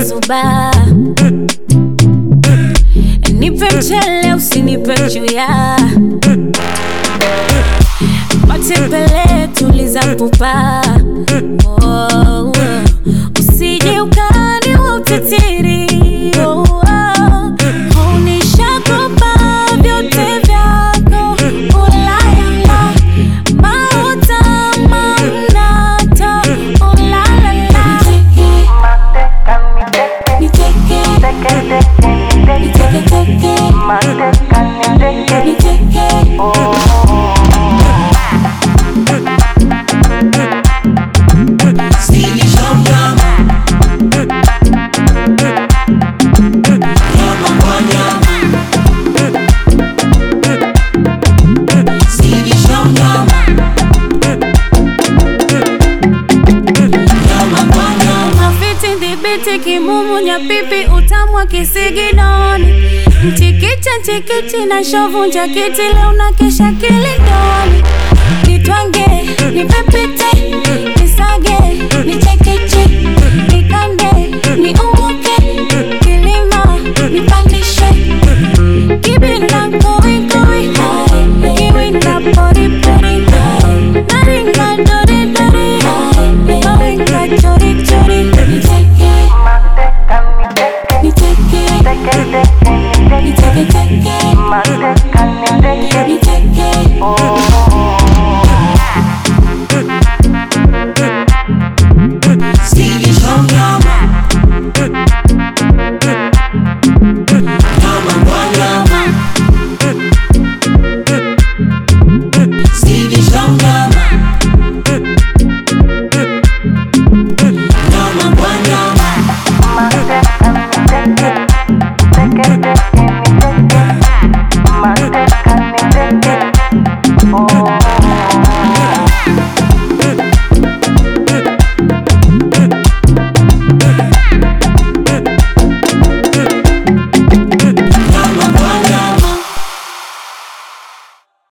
umezuba nipe mchele usinipe chuya matembele tuliza pupa oh, usije ukani wa utitiri oh, oh. unishakopa vyote vyako ulalala mauta mamnata ulalala niteke niteke teke niteke mafiti dhibiti kimumu nyapipi utamwa kisiginoni mchikicha nchikichi na shovu njakiti leo na kesha kilidoni nitwange nipepite